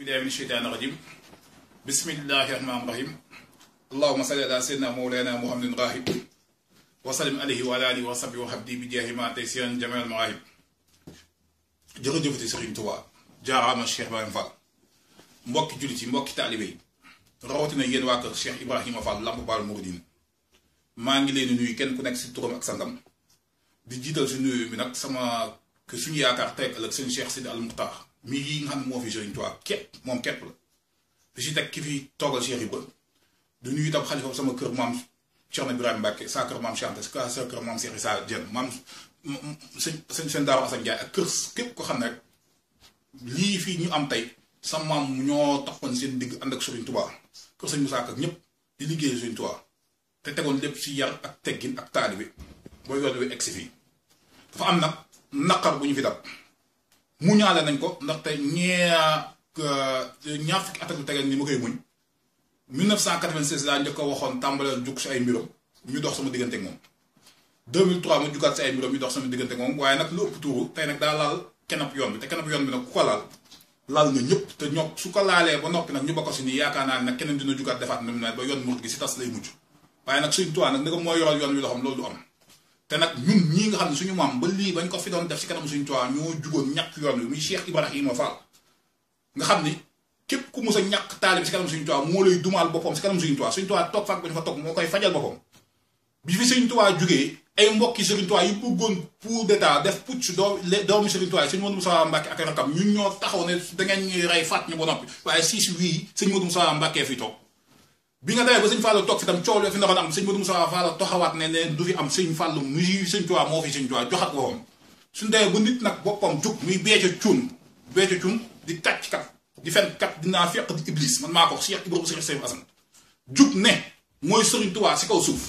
billahi min sheytaani rajim bismillahi rahmaani rahim allahuma salli ala sayyidina mawlana muhammadin rahib wa sallim alayhi wa ala alihi wa sahbihi wa habdi bi jaahi ma tey seen jamal maahib jërëjëfati Sëriñ Tuubaa jaaraama Cheikh Ibrahima Fall mbokki jullit yi mbokki taalibe yi rawatina yéen waa kër Cheikh Ibrahima Fall Lamp Baal Mouridine maa ngi leen di nuyu kenn ku nekk si turam ak sangam di jiital si nuyu bi nag sama que suñu yaakaar tey ëllëg seen Cheikh Sidi Al Muxtaar mi yi nga xam ne moo fi Sëriñ Tuubaa képp moom képp la di si teg ki fi toogal Cheikh Ibra du nuyu itam xalifa sama kër maam Cheikh Ibrahima Mbacke saa kër maam Chante saa kër maam Cheikh Issa Diène maam sëñ sëñ seen Daaru Assane Ndiaye ak kër képp ko xam ne rek lii fii ñu am tey sa maam ñoo taxoon seen digg ànd ak Sëriñ Tuubaa kër sëñ Musaa ak ñëpp di liggéey Sëriñ Tuubaa te tegoon lépp ci yar ak teggin ak taalibe booy yoon wi egsi fii dafa am nag naqar bu ñu fi dab mu ñaale nañ ko ndaxte ñeea ñaar fukki at ak lu tegal ni ma koy muñ 1996 laa njëkk a waxoon tàmbaleel jug si ay mbiram ñu dox sama diggante ak moom 2003 ma jugaat si ay mbiram ñu dox sama diggante ak moom waaye nag lu ëpp tuuru tey nag daa laal kenap yoon bi te kenap yoon bi nag ku ko laal laal nga ñëpp te ñoo su ko laalee ba noppi nag ñu bokk si nii yaakaar naa ne nag keneen dina jugaat defaat na mu ne ba yoon murid gi si tas lay mujj waaye nag Sëriñ Tuubaa nag ni ko moo yoral yoon wi loo xam loolu du am te nag ñun ñii nga xam ne suñu maam ba lii bañ ko fi doon def si kanam Sëriñ Tuubaa ñoo jugoon ñàkk yoon wi muy Cheikh Ibrahima Fall nga xam ni képp ku mus a ñàkk taalib si kanam Sëriñ Tuubaa moo lay dumaal boppam si kanam Sëriñ Tuubaa Sëriñ Tuubaa toog fak ba ñu fa toog moo koy fajal boppam bi fi Sëriñ Tuubaa jugee ay mbokki Sëriñ Tuubaa yi bëggoon coup d'état def putsch doo doomu Sëriñ Tuubaa yi sëñ Modou Moussa Mbacke ak rakam ñun ñoo taxaw ne da ngeen ñuy rey faat ñu ba noppi waaye siis wii sëñ Modou Moussa Mbacke fi toog bi nga demee ba sëñ Fallou toog fi tam coow fi ndaxoon am sëñ Modou Moussa Fall taxawaat ne ne du fi am sëñ Fallou muy sëñ Tuubaa moo fi sëñ Tuubaa joxat boppam suñu demee ba nit nag boppam jug muy beeco cuun beeco cuun di tàcc kat di fen kat dinaa fekk di iblis man maa ko Cheikh Ibrahima Cheikh Seydou Assane jug ne mooy sëriñ Tuubaa si kaw suuf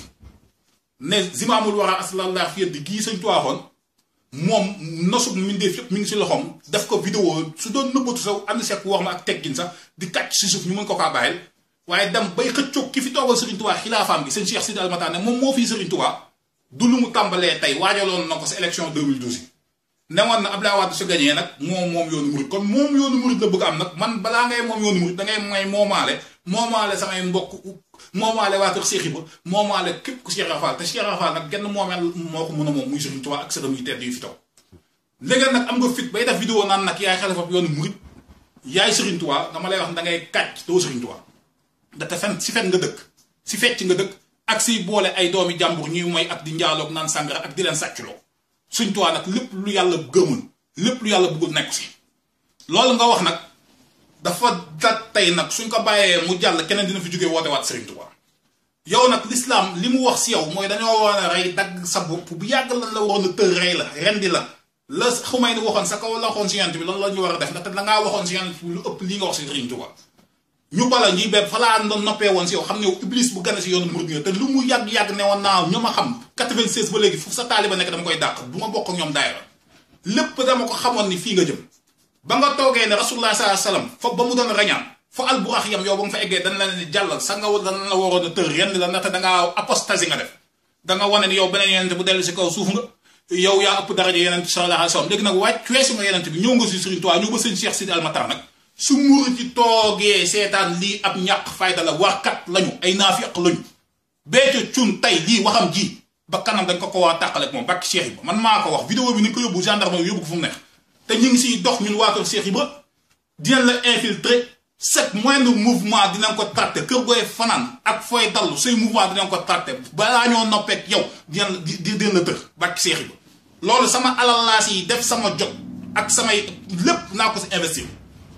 ne zimaamul war a aslallah fi yëddi gii sëñ Tuubaa xoon moom nosub mbindeef yëpp mi ngi si loxoom def ko vidéo su doon nëbbatu saw ànd sekk wax ma ak teggin sax di kàcc si suuf ñu mën ko kaa bàyyil waaye dem bay xëccoog ki fi toogal Serigne Touba xilaafaam gi sëñ Cheikh Sidi Almataan ne moom moo fii Serigne Touba du lu mu tàmbalee tey waajaloon na ko sa élection 2012 yi newoon na Abdoulaye Wade su gañee nag moom moom yoonu murid kon moom yoonu murid la bëgg am nag man balaa ngay moom yoonu murid da ngay may moomaale moomaale samay mbokk moomaale waa kër Cheikh Ibra moomaale képp ku Cheikh Rafal te Cheikh Rafal nag genn moomeel moo ko mën a moom muy Serigne Touba ak sëram yu tedd yu fi toog léegi nag am nga fit bay def vidéo naan nag yaay xalifa yoonu murid yaay Serigne Touba dama lay wax da ngay kàcc doo Serigne Touba date fen si fen nga dëkk si fecc nga dëkk ak si boole ay doomi jàmbur ñuy mooy ak di njaaloog naan sàngara ak di leen sàcculoo Sëriñ Tuubaa nag lépp lu yàlla gëmul lépp lu yàlla bëggul nekk si loolu nga wax nag dafa dat tey nag suñ ko bàyyee mu jàll keneen dina fi jógee woote waat Sëriñ Tuubaa yow nag lislaam li mu wax si yow mooy dañoo war a rey dagg sa bopp bu yàgg lan la waroon a tër rey la rendi la la xumay ni waxoon sa kaw la waxoon si yonent bi loolu la ñu war a def ndaxte dangaa waxoon si yonent bi lu ëpp lii nga wax si Sëriñ Tuubaa ñu bala ñuy bépp fa laa doon noppee woon si yow xam ne yow iblis bu gane si yoonu murid nga te lu mu yàgg-yàgg ne woon naa ñoo ma xam 96 ba léegi foofu sa taaliba nekk dama koy dàq du ma bokk ak ñoom daayira lépp dama ko xamoon ni fii nga jëm ba nga toogee ne rasulullah sallallahu alayhi wasallam fa ba mu doon rañaan fa alburax yam yow ba nga fa eggee dañ la ne jàllal sa nga dañ la waroon a tër yenn la ndaxte dangaa apostasie nga def danga wane ni yow beneen yenente bu dellu si kaw suuf nga yow yaa ëpp daraja yenente sallallahu alayhi wasallam léegi nag wàcc weesu nga yenente bi ñëw nga si Sëriñ Tuubaa ñëw ba sëñ Cheikh Sidi Almatar nag su muru ci toogee seetaan lii ab ñàq fayda la warkat lañu ay naafiq lañu beeco cun tey lii waxam ji ba kanam dañ ko ko waa tàqale ak moom bakki Cheikh Ibra man maa ko wax vidéo bi ni ko yóbbu gendarme yóbbu ko fu mu neex te ñu ngi siy dox ñun waa kër Cheikh Ibra dinañ la infiltrer chaque moindre mouvement dinañ ko traité kër gooy fanaan ak fooy dallu say mouvement dinañ ko traité balaa ñoo noppeek yow dinañ di dinañ la tër bakki Cheikh Ibra loolu sama alal laa si def sama jot ak samay lépp naa ko si investir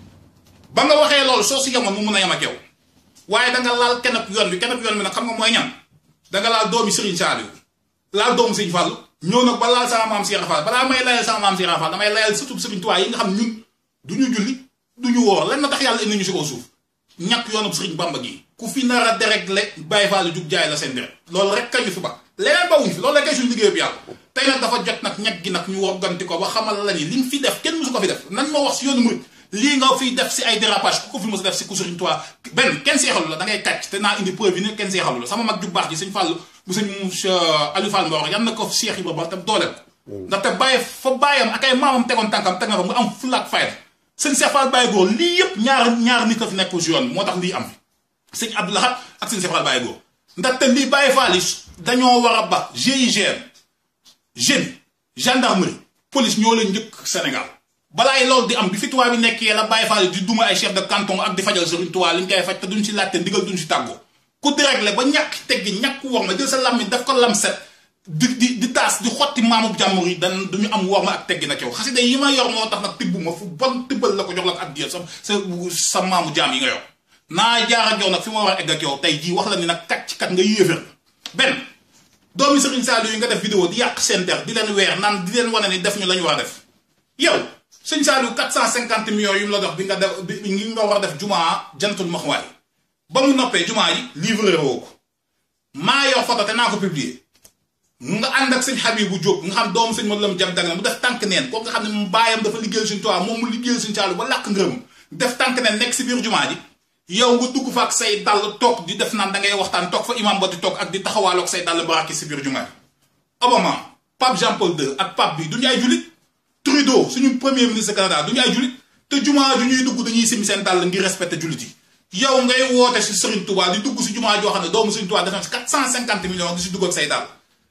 ba nga waxee loolu soo si yemoon mu mun a yem ak yow waaye danga laal kenep yoon bi kenep yoon bi nag xam nga mooy ñan danga laal doomi Serigne Saliou laal doomu Serigne Fall ñëw nag ba laal sama maam Cheikh Fall balaa may layal sama maam Cheikh Fall damay layal surtout Serigne Touba yi nga xam ñun du ñu julli du ñu woor lan na tax yàlla indi ñu si kaw suuf ñàkk yoonub Serigne Bamba gi ku fi nar a déréglé Baye Fall jug jaay la seen deret loolu rek kañu fi ba leneen bawuñ fi loolu la kay suñu liggéey bi yàlla tey nag dafa jot nag ñag gi nag ñu wogganti ko ba xamal la ni li nga fi def kenn musu ko fi def nan ma wax si yoonu murid lii nga fiy def si ay dérapage ku ko fi mos a def si ku Sëriñ Tuubaa benn kenn seexalu la da ngay kàcc te naa indi preuve yi ne kenn seexalu la sama mag ju baax ji sëñ Fall bu sëñ monsieur Aliou Fall Mbor yan na ko Seex Ibra ba te dooleel ndaxte bàyyi fa bàyyam ak ay maamam tegoon tànkam teg na fa mu am fulla ak fayda sëñ Cheikh Fall Baye Góor lii yëpp ñaar ñaar nit a fi nekk si yoon moo tax lii am fi sëñ Abdou Lahad ak sëñ Cheikh Fall Baye Góor ndaxte lii Baye Fall yi dañoo war a ba GIGN jeune gendarmerie police ñoo leen njëkk Sénégal balaay loolu di am bi fi tubaab bi nekkee la Baye Fall di duma ay chef de canton ak di fajal Serigne Touba li ñu koy faj te duñ si laajte ndigal duñ si tàggoo ku déréglé ba ñàkk teggi ñàkk war ma jël sa lammi daf ko lam set di di di taas di xotti maamu jàmbur yi dan duñu am war ma ak teggi nag yow xasida yi ma yor moo tax nag tibb ma fu bon tibbal la ko jox la ko addiya sa sa sa maamu jaam yi nga yor naa jaar ak yow nag fi ma war a egg ak yow tey jii wax la ni nag kat ci kat nga yéefér benn doomi Serigne Saliou yi nga def vidéo di yàq seen der di leen weer naan di leen wane ni def ñu la ñu war a def yow sëñ Saliou 450 millions yu mu la dox bi nga def bi ngi nga war a def jumaa jantul maxwaay ba mu noppee jumaa yi livré woo ko maa yor photo te naa ko publier nga ànd ak sëñ Habibou Diop nga xam doomu sëñ Modou Lam jam dag na mu def tànk neen kooku nga xam ne mu baayam dafa liggéeyal suñ tuwaa moom mu liggéeyal suñ Saliou ba làkk ngërëm def tànk neen nekk si biir jumaa ji yow nga dugg fa ak say dàll toog di def naan da ngay waxtaan toog fa imam ba di toog ak di taxawaaloog say dàll baraki si biir jumaa ji Obama Pape Jean Paul II ak Pape bi du ñu ay julit Trudeau suñu premier ministre Canada du ñu ay julit te jumaa ju ñuy dugg dañuy simi seen dàll ngir respecté julit yi yow ngay woote si Serigne Touba di dugg si jumaa joo xam ne doomu Serigne Touba def na si 450 millions di si dugg ak say dàll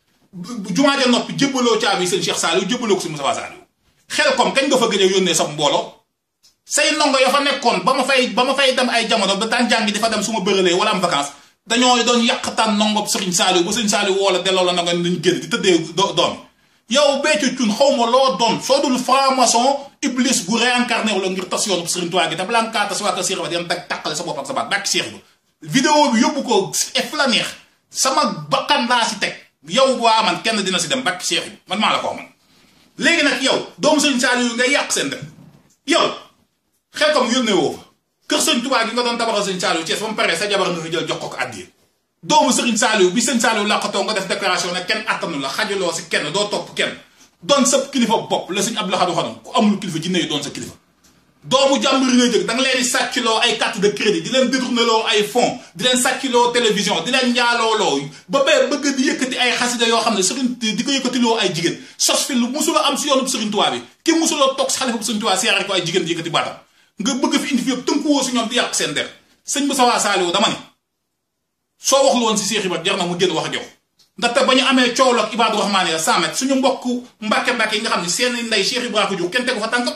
jumaa ja noppi jébbaloo caabi sëñ Cheikh Saliou jébbaloo ko si Moustapha Saliou xel kom kañ nga fa gëj a yónnee sa mbooloo say ndongo ya fa nekkoon ba ma fay ba ma fay dem ay jamono ba daan jàngi di fa dem su ma bëralee wala am vacance dañoo doon yàqtaan ndongo Serigne Saliou ba Serigne Saliou woo la delloo la ndongo nañ génn di tëddee doom yow béykat cun xaw ma loo doon soo dul franc-maçon iblis gu réincarné wu la ngir tas yoonu Serigne Touba gi te balaa nga kaa tas waa kër Cheikh ba di dag tàqale sa bopp ak sa baat bàkki Cheikh ba vidéo bi yóbbu ko ef la neex sama bakkan laa si teg yow waa man kenn dina si dem bàkki Cheikh bi man maa la ko man léegi nag yow doomu Serigne Saliou ngay yàq seen def yow xel comme yónnee woo fa kër Serigne Touba gi nga doon tabaxal Serigne Saliou Thiès ba mu paree sa jabar nga ko jël jox ko ko àddiya doomu Serigne Saliou bi Serigne Saliou làqatoo nga def déclaration ne kenn attanu la xajaloo si kenn doo topp kenn doon sa kilifa bopp la Serigne Abdou Lahad waxoon ku amul kilifa jinne yi doon sa kilifa doomu jàmbur yi nga jëg da nga leen di sàccloo ay carte de crédit di leen détourneloo ay fonds di leen sàccloo télévision di leen njaalooloo ba bee bëgg di yëkkati ay xasida yoo xam ne Serigne di ko yëkkatiloo ay jigéen sos fi lu musula am si yoonu Serigne Touba bi ki musuloo toog si xalifa bu Serigne Touba seere ko ay jigéen di yëkkati baatam nga bëgg fi indi fi yëpp tënkuwoo si ñoom di yàq seen der sëñ Moustapha Saliou dama ne soo waxul woon si Cheikh Ibra jar na mu génn wax ak yow ndaxte ba ñu amee coow la ak Ibadu Rahmaan ya Samet suñu mbokk mbàkke mbàkke yi nga xam ne seen ndey Cheikh Ibra ko jur kenn tegu fa tànkam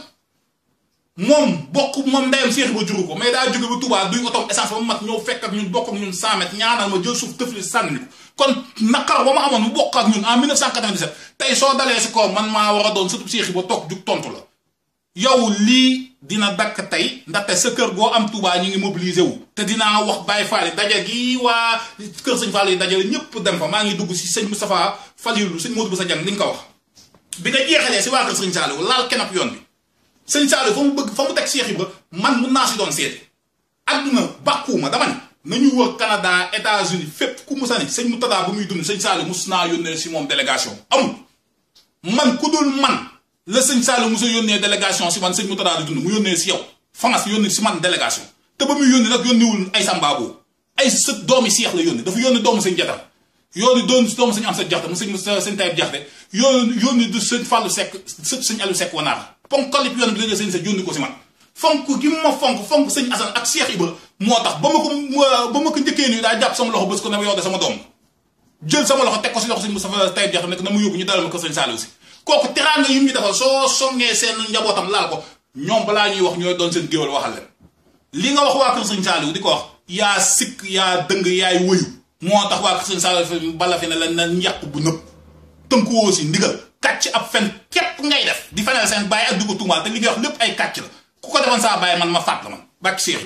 moom bokk moom ndeyam Cheikh Ibra juru ko mais daa jóge ba Touba duy otom essence ba mu mat ñëw fekk ak ñun bokk ak ñun Samet ñaanal ma jël suuf tëfli sànni ko kon naqar ba ma amoon mu bokk ak ñun en 1997 tey soo dalee si kaw man maa war a doon surtout Cheikh Ibra toog jug tontu la yow lii dina dakk tey ndaxte sa kër goo am Touba ñu ngi mobilisé wu te dinaa wax Baye Fall daje gi waa kër sëñ Fall yi dajale ñëpp dem fa maa ngi dugg si sëñ Moustapha Falilou sëñ Modou Boussa Dieng li nga ko wax bi nga jeexalee si waa kër sëñ Saliou laal kenap yoon bi sëñ Saliou fa mu bëgg fa mu teg Cheikh Ibra man mun naa si doon seete adduna bàkkuwuma dama ne nañu wër Canada États-Unis fépp ku musa ne sëñ Moutada bu muy dund sëñ Saliou mus naa yónnee si moom délégation amul man ku dul man la sëñ Saliou Moussa yónnee délégation si man sëñ Moutada di dund mu yónnee si yow France yónnee si man délégation te ba muy yónnee nag yónniwul ay Sambabo ay sa doomi Seex la yónnee dafa yónnee doomu sëñ Jatam yónni doon doomu sëñ am sa jaxte mu sëñ sëñ Tayib jaxte yónni yónni du sëñ Fallou Seck sëñ Aliou Seck wanaar ponkalip yoon bi la sëñ sa yónni ko si man fonk gi ma fonk fonk sëñ Assane ak Cheikh Ibra moo tax ba ma ko ba ma ko njëkkee nii daa jàpp sama loxo bés ko ne ma yow de sama doom jël sama loxo teg ko si loxo sëñ Moustapha Tayib jaxte nekk na mu yóbbu ñu dalal ma ko sëñ Saliou si kooku teraanga yi ñu defal soo songee seen njabootam laal ko ñoom balaa ñuy wax ñooy doon seen géwal waxal leen li nga wax waa kër sëñ Saliou di ko wax yaa sikk yaa dëng yaay wëyu moo tax waa kër sëñ Saliou bala fi ne la na njàq bu nëpp tënkuwoo si ndigal kàcc ab fen képp ngay def di feneel seen bàyyi ak di ko tuumaal te li ngay wax lépp ay kàcc la ku ko defoon saa bàyyi man ma fàtt la man bàkki séex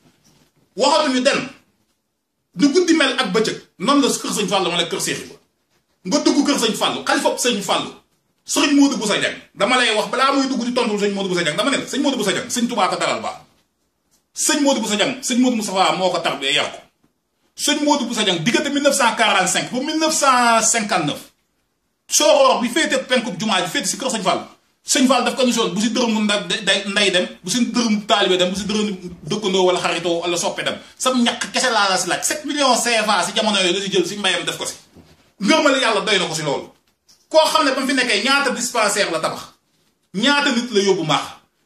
yi waxatuñu den nu guddi mel ak bëccëg noonu la kër sëñ Fallou ma la kër séex ba nga dugg kër sëñ Fallou xalifa sëñ Fallou sëriñ Modou Boussa Dieng dama lay wax balaa muy dugg di tontu sëñ Modou Boussa Dieng dama ne la sëñ Modou Boussa Dieng sëñ Touba ko dalal baax sëñ Modou Boussa Dieng sëñ Modou Moustapha moo ko tarbee yar ko sëñ Modou Boussa Dieng diggante 1945 ba 1959 sooroor bi féete penkub jumaa ji féete si kër sëñ Fall sëñ Fall daf ko émission bu si dërëmu nda day nday dem bu si dërëmu taalibe dem bu si dërëmu dëkkandoo wala xaritoo wala soppe dem sam ñàkk kese laa la si laaj 7 millions CFA si jamono yooyu la si jël si mbayam def ko si ngërmale yàlla doy na ko si loolu koo xam ne ba mu fi nekkee ñaata dispensaire la tabax ñaata nit la yóbbu maax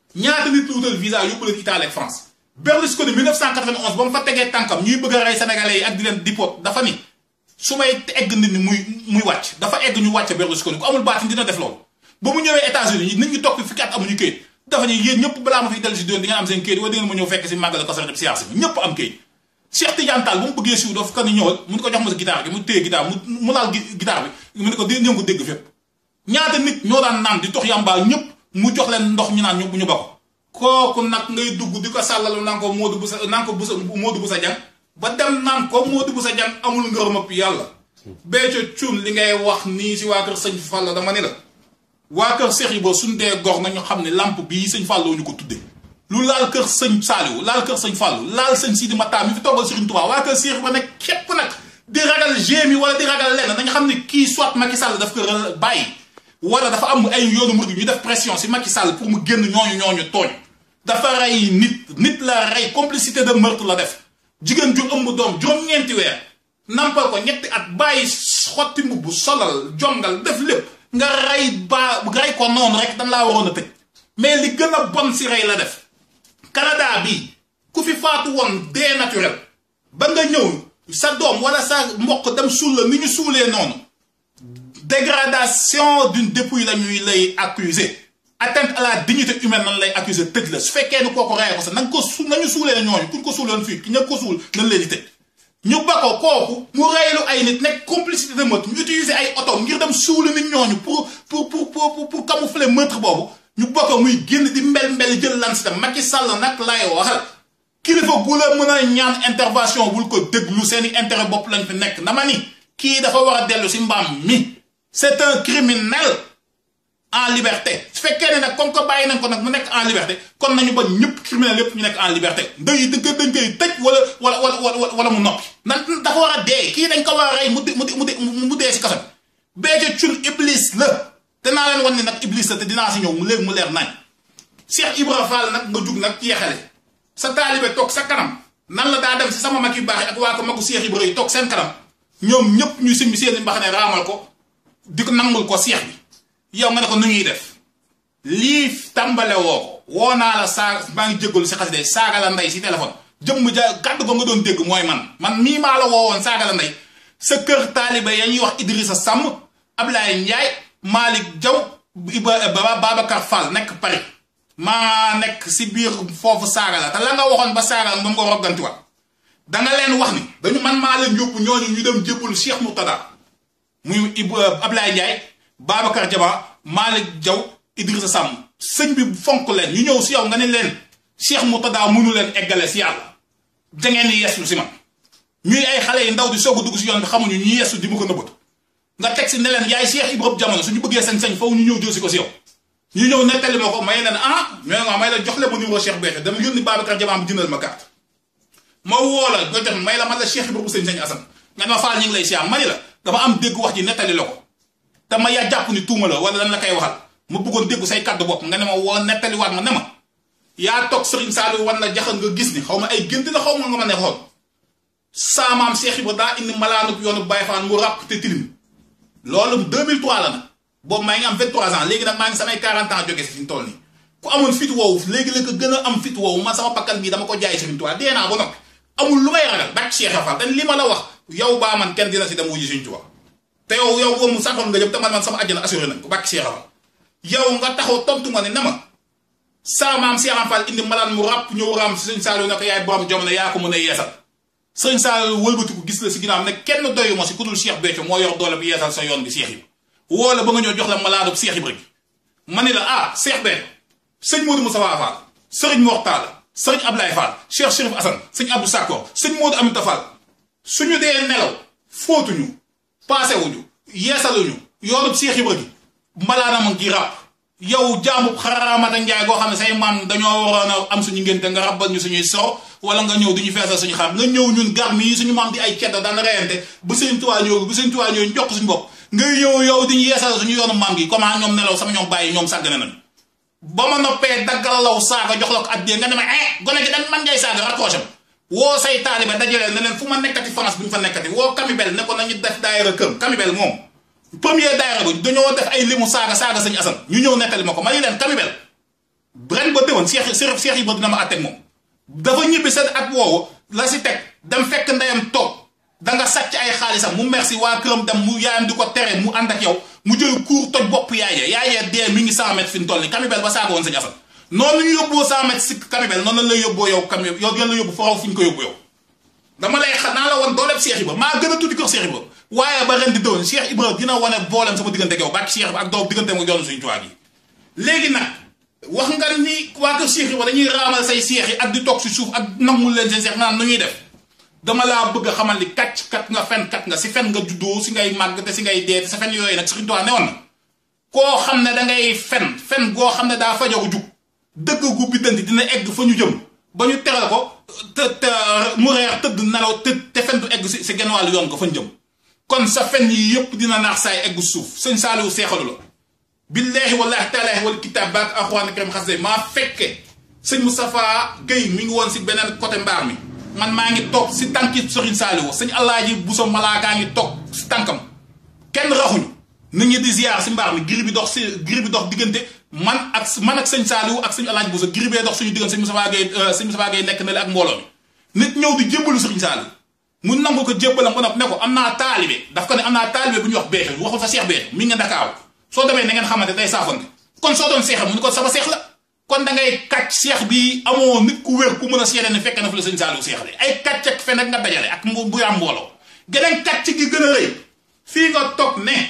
ñaata nit lu wutal visa yóbbu leen Italie ak France Berlusconi 1991 ba mu fa tegee tànkam ñuy bëgg a rey sénégalais yi ak di leen dipot dafa ni su may egg nit ñi muy muy wàcc dafa egg ñu wàcc Berlusconi ku amul baatin dina def loolu ba mu ñëwee États-Unis nit ñi toog fi fukki at amuñu këyit dafa ni yéen ñëpp balaa ma fiy dellu si doon di ngeen am seen këyit wala di ngeen ma ñëw fekk si màggal ko sax siyaar si ñëpp am këyit Cheikh Tidiane Tall bu mu bëggee siw daf ko ni ñëwal mu ni ko jox ma sa guitare gi mu téye guitare mu mu laal guitare bi mu ni ko di ngeen ko dégg fépp ñaata nit ñoo daan naan di tox yàmbaa ñëpp mu jox leen ndox ñu naan ñu ñu ba ko kooku nag ngay dugg di ko sàllalu naan ko Modou Boussa naan ko Boussa Modou Boussa Dieng ba dem naan ko Modou Boussa Dieng amul ngërëmëp yàlla Béthio Thioune li ngay wax nii si waa kër sëñ Fall dama ni la waa kër Cheikh Ibra suñ dee gor nañu xam ne lamp bii sëñ Fallou ñu ko tudde lu laal kër sëñ Saliou laal kër sëñ Fallou laal sëñ Sidi Matta mi fi toogal Serigne Touba waa kër Cheikh Ibra nag képp nag di ragal gémi wala di ragal lenn nañu xam ne kii soit Macky Sall daf ko bàyyi wala dafa am ay yoonu murid ñu def pression si Macky Sall pour mu génn ñooñu ñooñu tooñ dafa rey nit nit la rey complicité de meurtre la def jigéen ju ëmb doom juróom-ñeenti weer nampal ko ñetti at bàyyi xotti mbubb solal jongal def lépp nga rey ba rey ko noonu rek dañ laa waroon a tëj mais li gën a bon si rey la def Canada bi ku fi faatu woon dee naturel ba nga ñëw sa doom wala sa mbokk dem suul la ni ñu suulee noonu dégradation d'une dépouille la ñuy lay accuser atteinte à la dignité humaine nan lay accuser tëj la su fekkee ni kooku rey ko sax na nga ko su nañu suulee ñooñu kuñ ko suuloon fii ki ña ko suul nañ leen di tëj ñu ba ko kooku mu reylu ay nit nekk complicité de meurtre ñu utiliser ay oto ngir dem suulu nit ñooñu pour pour pour pour pour camoufler meurtre boobu ñu ba ko muy génn di mbel mbel jël lan si tam Macky Sall nag lay waxal kilifa gu la mën a ñaan intervention bul ko déglu seeni intérêt bopp lañ fi nekk dama ni kii dafa war a dellu si mbaam mi c'est un criminel en liberté su fekkee ne nag comme que bàyyi nañ ko nag mu nekk en liberté kon nañu ba ñëpp criminel yëpp ñu nekk en liberté ndey dañ koy dañ koy tëj wala wala wala wala mu noppi. nan dafa war a dee kii dañ ko war a rey mu mu mu dee si kaso bi Béthio Thioune iblis la te naa leen wan ni nag iblis la te dinaa si ñëw mu léegi mu leer nañ Cheikh Ibra Fall nag nga jug nag yeexale sa taalibe toog sa kanam nan la daa dem si sama mag yu baax ak waa ko magu Cheikh Ibra yi toog seen kanam ñoom ñëpp ñu simbi seen mbaxane raamal ko di ko nangul ko Cheikh bi. yow nga ne ko nu ñuy def lii tàmbale woo ko woo naa la saa maa ngi jégalu si xas de saaga la ndey si téléphone jëmm ja kàddu ko nga doon dégg mooy man man mii maa la woowoon saaga la ndey sa kër taaliba ya ñuy wax Idrissa Samb Ablaye Ndiaye Malick Diaw Iba Babacar Fall nekk Paris maa nekk si biir foofu saaga la te la nga waxoon ba saaga la moom nga roggantiwaat da nga leen wax ni dañu man maa leen yóbbu ñooñu ñu dem jébbalu Cheikh Murtada muy Ablaye Ndiaye Babacar Diaba Malick Diaw Idrissa Samb sëñ bi fonk leen ñu ñëw si yow nga ne leen Cheikh Murtada mënu leen eggale si yàlla da ngeen di yeeslu si man ñuy ay xale yi ndaw di soog a dugg si yoon bi xamuñu ñu yeesu di mu ko nëbbatu nga teg si ne leen yaay Cheikh Ibrahima jamono suñu bëggee sañ-sañ foofu ñu ñëw jël si ko si yow ñu ñëw nettali ma ko may leen ah mais nga may la jox leen ma numéro Cheikh Béthio dama yónni Babacar Diaba bi jëndal ma carte ma woo la nga jox may la man la Cheikh Ibrahima sëñ sañ Assane nga ne ma faal ñu ngi lay siyaam mani la dama am dégg wax ji nettali la ko te ma yaa jàpp ni tuuma la wala lan la koy waxal ma bëggoon déggu say kàddu bopp nga ne ma woo nettaliwaat ma ne ma yaa toog Serigne Saliou wan la jaxal nga gis ni xaw ma ay gént la xaw ma nga ma ne xool saamaam Cheikh Ibra daa indi malaanub yoonu Baye Fall mu ràpp te tilim loolu 2003 la nag boobu maa ngi am 23 ans léegi nag maa ngi samay 40 ans jóge si fi ñu toll nii ku amoon fit woowu léegi la ko gën a am fit woowu man sama bakkan bii dama ko jaay Serigne Touba dee naa ba noppi amul lu may ragal bak Cheikh Fall te li ma la wax yow baa man kenn dina si dem wuji Serigne Touba te yow yow boobu mu santoon nga jëm te man man sama àjjana assuré nañ ko bàkk Cheikh Fall yow nga taxaw tontu ma ne na ma saa maam Cheikh Fall indi malaan mu ràpp ñëw raam si sëñ Saliou ne ko yaay borom jamono yaa ko mën a yeesal sëñ Saliou wëlbatiku gis la si ginnaaw ne kenn doyu ma si ku dul Cheikh Béthio moo yor doole bi yeesal sa yoon bi Cheikh Ibra woo la ba nga ñëw jox la malaanub Cheikh Ibra gi ma ne la ah Cheikh Béthio sëñ Modou Moussa Fall sëriñ Mor Talla sëriñ Ablaye Fall Cheikh Chérif Assane sëñ Abdou Sakor sëñ Modou Aminta Fall suñu dee nelaw fóotuñu paasewuñu yeesaluñu yoonub Cheikh Ibra gi mbalaanam ngi ràpp yow jaamub xaraamata njaay goo xam ne say maam dañoo waroon a am suñu ngénte nga rabbal ñu suñuy soro wala nga ñëw duñu feesal suñu xar nga ñëw ñun garmi yi suñu maam di ay cedda daan reyante bu sëñ tuwaa ñëw bu sëñ tuwaa ñëw ñu jox suñu bopp nga ñëw yow diñu yeesal suñu yoonu maam gi comment ñoom nelaw sama ñoom bàyyi ñoom sàggane nañu ba ma noppee daggal law saaga jox la ko addee nga ne ma eh gone gi dañ man ngay saaga rapproché woo say taaliba dajalee ne leen fu ma nekkati France bu ñu fa nekkati woo Kamibel ne ko nañu def daayira kër Kamibel moom premier daayira bu dañoo def ay limu saaga saaga sëñ Assane ñu ñëw nettali ma ko ma ni leen Kamibel ren ba déwoon Cheikh Cheikh Ibra dina ma àtteeg moom dafa ñibbi seen at woowu la si teg dem fekk ndeyam toog da nga sàcc ay xaalisam mu merci waa këram dem mu yaayam di ko tere mu ànd ak yow mu jël kuur toj bopp yaay yaayee dee mi ngi 100 mètres fi mu toll nii Kamibel ba saaga woon sëñ Assane noonu ñu yóbboo 100 mètres si Kamibel noonu la lay yóbboo yow Kamibel yow yéen la yóbbu faraw fu ñu ko yóbbu yow dama lay xa naa la woon dooleeb Cheikh Ibra maa gën a tuddi kër Cheikh Ibra waaye ba ren di déwén Cheikh Ibra dina wane boolem sama diggante ak yow bàkki Cheikh Ibra ak doom diggante ak yoonu suñu tubaab yi léegi nag wax nga ni waa kër Cheikh Ibra dañuy raamal say seex yi ak di toog si suuf ak nangul leen seen seex naan nu ñuy def dama laa bëgg a xamal ni kàcc kat nga fen kat nga si fen nga juddoo si ngay màgg te si ngay dee te sa fen yooyu nag Sëriñ Tuubaa newoon na koo xam ne da ngay fen fen goo xam ne daa fajaru jug dëgg gu biddanti dina egg fa ñu jëm ba ñu teral ko te te mu reer tëdd nelaw te te fen du egg si si genn wàllu yoon ko fa ñu jëm kon sa fen yi yëpp dina naax saay eggu suuf sëñ Saaliwu seexalu la billahi wallahi taalaahi wal kitaab baak alxuraan karim xas maa fekke sëñ Moustapha Guèye mi ngi woon si beneen côté mbaar mi man maa ngi toog si tànki Sëriñ Saaliwu sëñ Alaaji Buso Malaakaa ngi toog si tànkam kenn raxuñu nit ñi di ziar si mbaar mi giri bi dox si giri bi dox diggante man ak man ak sëñ Saaliwu ak sëñ Alaaji Buso giri bee dox suñu diggante sëñ Moustapha Guèye sëñ Moustapha Guèye nekk na le ak mbooloo mi nit ñëw di jébbalu Sëriñ Saaliwu mu nangu ko jébbalam ba ne ko am naa taalibe daf ko ne am naa taalibe bu ñuy wax beexe waxul fa seex beexe mi nga Ndakaaru soo demee na ngeen xamante day saafante kon soo doon seexal mu ni ko sama seex la kon da ngay kàcc seex bi amoo nit ku wér ku mën a seede ne fekk na fi la sëñ Saaliwu seex de ay kàcc ak fen ak nga dajale ak bu yaam mbooloo geneen kàcc gi gën a rëy fii nga toog ne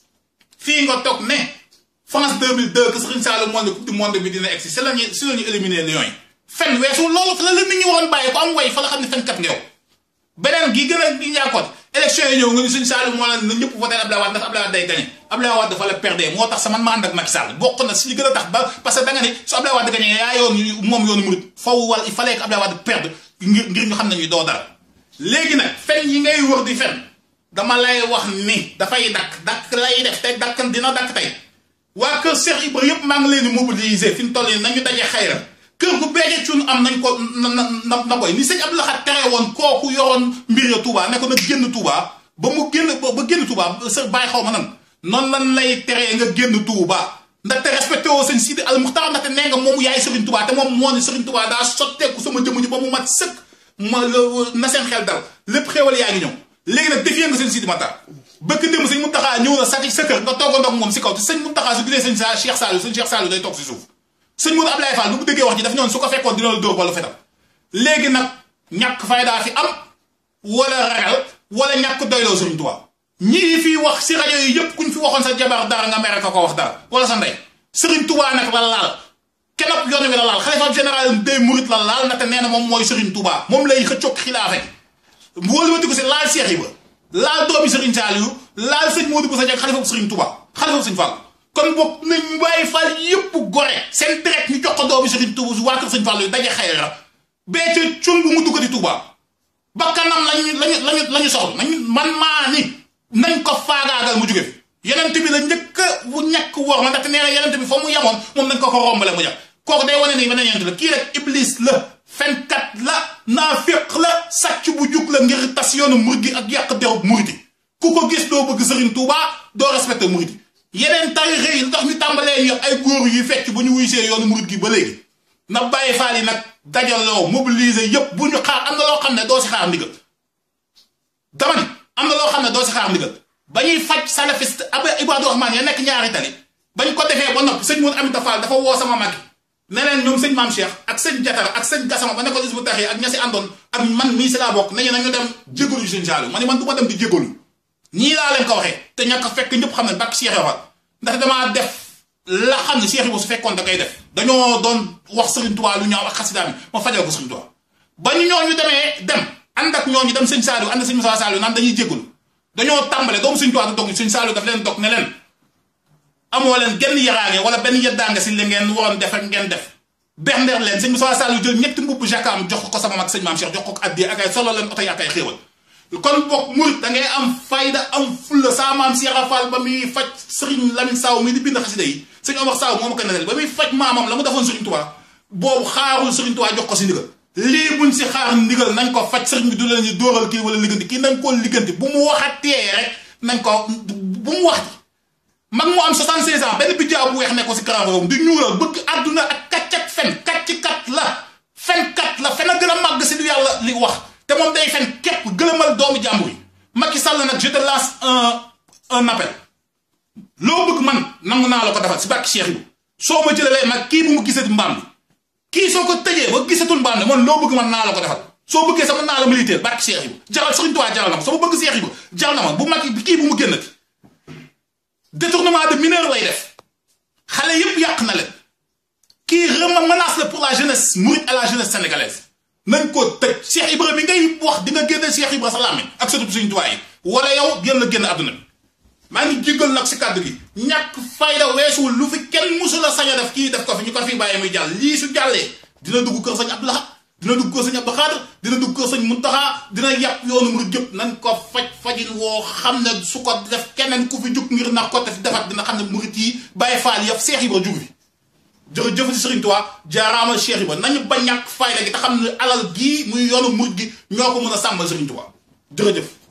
fii nga toog ne France 2002 que sëñ Saaliwu monde coupe du monde bi dina egsi si la ñu si la ñu éliminer Lions yi fen weesu loolu fa la la nit ñi waroon bàyyi ko am way fa la xam ne fenkat nga yow beneen gi gën a gi ñaakoot élection yi ñëw nga ni suñu Saliou moo la na ñëpp voté Abdoulaye Wade ndax Abdoulaye Wade day gagné Abdoulaye Wade dafa la perdre moo tax sa man ma ànd ak Macky Sall bokk na si li gën a tax ba parce que da nga ni su Abdoulaye Wade gagné yaa yoon moom yoonu murid faw wala il fallait que Abdoulaye Wade perdre ngir ngir ñu xam ne ñu doo dara léegi nag fen yi ngay wër di fen dama lay wax ni dafay dakk dakk lay def tey dakk dina dakk tey waa kër Cheikh Ibra yëpp maa ngi leen di mobiliser fi mu toll nii nañu daje xayra kër gu beeje cun am nañ ko na na na koy ni sëñ Abdou Lahad tere woon kooku yoroon mbir ya Touba ne ko nag génn Touba ba mu génn ba génn Touba sa bàyyi xaw ma nan noonu lan lay teree nga génn Touba ndaxte respecté woo sëñ Sidi Al Muxtaar ndaxte nee nga moom yaay Serigne Touba te moom moo ne Serigne Touba daa sotteeku sama jëmm ji ba mu mat sëkk ma na seen xel dal lépp xéewal yaa ngi ñëw léegi nag defee nga sëñ Sidi Matar bëkk démb sëñ Muntaxa ñëw na sa sa kër nga toogandoo ak moom si kaw te sëñ Muntaxa su gisee sëñ sa Cheikh Saliou sëñ Cheikh Saliou day toog si suuf sëñ Modou Ablaye Fall bu mu déggee wax ji daf ñoon su ko fekkoon dina la dóor wala fetal léegi nag ñàkk faydaa fi am wala ragal wala ñàkk doyloo Sëriñ Tuubaa ñii fi wax si rajo yi yëpp kuñ fi waxoon sa jabar dara nga mere ko ko wax dara wala sa ndey Sëriñ Tuubaa nag la laal kenop yoon wi la laal xalifa général des mourides la laal ndaxte nee na moom mooy Sëriñ Tuubaa moom lay xëccoog xilaafe wóoluwati ko si laal Seex Ibra laal doomi Sëriñ Saaliyu laal sëñ Modou Bousso Dieng xalifa Sëriñ Tuubaa xalifa Sëriñ Fall kon boog nañ bàyyi Fall yëpp gore seen deret ñu jox ko doomi Sëriñ Tuubaa waa kër Sëriñ Fall yu daje xayra bee ca cun bu mu duggati Tuubaa ba kanam lañu lañu lañu lañu soxla nañu man maa ni nañ ko faagaagal mu jóge fi yenent bi la njëkk bu ñàkk wor ma ndaxte nee na yenent bi fa mu yemoon moom nañ ko ko rombale mu jàpp kooku day wane ni beneen yenent la kii rek iblis la fenkat la naafiq la sàcc bu jug la ngir tas yoonu murid gi ak yàq derub murid yi ku ko gis doo bëgg Sëriñ Tuubaa doo respecté murid yi yeneen tarixa yi lu tax ñu tàmbalee ñu ay góor yi fecc bu ñu wuysee yoonu murid gi ba léegi na bàyyi faal yi nag dajaloo mobiliser yëpp bu ñu xaar am na loo xam ne doo si xaar ndigal dama ni am na loo xam ne doo si xaar ndigal ba ñuy faj salafiste ab Ibadu Rahman ya nekk ñaari tali bañ ko defee ba noppi sëñ Mourou Aminta Fall dafa woo sama mag ne leen ñoom sëñ Maam Cheikh ak sëñ Jatara ak sëñ Gassama ba nekkoon Hizbut Tarqiyyah ak ña si àndoon ak man mii si laa bokk nañu nañu dem jégalu sëñ Saliou ma ne man du ma dem di jégalu ñii laa leen ko waxee te ñàkk fekk ñëpp xam ne bakk Cheikh Ibra ndax damaa def la xam ne Cheikh Ibra su fekkoon da koy def dañoo doon wax Serigne Touba lu ñaaw ak xasidaam yi ma fajal ko Serigne Touba ba ñu ñooñu demee dem ànd ak ñooñu dem sëñ Saliou ànd ak sëñ Moussa Saliou naan dañuy jégalu dañoo tàmbale doomu Serigne Touba da dog sëñ Saliou daf leen dog ne leen amoo leen genn yaraange wala benn yeddaange si li ngeen waroon def ak ngeen def berndeer leen sëñ Moussa Saliou jël ñetti mbubb jakaam jox ko sama mag sëñ Maam Cheikh jox ko addi ak ay solo leen oto yi ak ay xéewal kon bokk murit da ngay am fayda am fulla saa maam Cheikh Fall ba muy faj Serigne Lamine Saw mi di bind xasida yi sëñ Omar Saw moo ma ko nettali ba muy faj maamam la mu defoon Serigne Touba boobu xaarul Serigne Touba jox ko si ndigal lii buñ si xaar ndigal nañ ko faj Serigne bi du leen ñu dóoral kii wala ligganti kii nañ koo ligganti bu mu waxatee rek nañ ko bu mu wax mag mu am 76 ans benn bijjaa bu weex ne ko si karaawam di ñuulal bëgg àdduna ak kàcc ak fen kàcc kat la fen kat la fen a gën a màgg si lu yàlla li wax te moom day fen képp gëlëmal doomu jàmbur yi Macky Sall nag je te lance un un appel loo bëgg man nangu naa la ko defal si bàkki Cheikh yi soo ma jëlalee mag kii bu mu gisati mbaam bi kii soo ko tëjee ba gisatul mbaam bi man loo bëgg man naa la ko defal soo bëggee sama naa la militaire bàkki Cheikh yi jaral Sëriñ Tuubaa jaral na ma sama bëgg Cheikh yi jaral na ma bu mag kii bu mu génnati détournement de mineur lay def xale yépp yàq na leen kii rema menace la pour la jeunesse mouride à la jeunesse sénégalaise nañ ko tëj Cheikh Ibra bi ngay wax di nga génne Cheikh Ibra sa làmmiñ ak sëtub Sëriñ Tuubaa yi wala yow génn la génn àdduna bi maa ngi jéggal nag si kàddu gi ñàkk fayda weesuwul lu fi kenn musu la sañ a def kii def ko fi ñu ko fi bàyyi muy jàll lii su jàllee dina dugg kër sëñ Abdou Lahad dina dugg kër sëñ Abdou Khadre dina dugg kër sëñ Muntaxa dina yàpp yoonu murid yëpp nañ ko faj fajin woo xam ne su ko def keneen ku fi jug ngir na ko def defat dina xam ne murid yi bàyyi faal yëpp Cheikh Ibra jugu fi jërëjëf si Sëriñ Tuubaa jaaraama Cheikh Ibra nañu ba ñàkk fayda gi te xam ne alal gii muy yoonu murid gi ñoo ko mën a sàmmal Sëriñ Tuubaa jërëjëf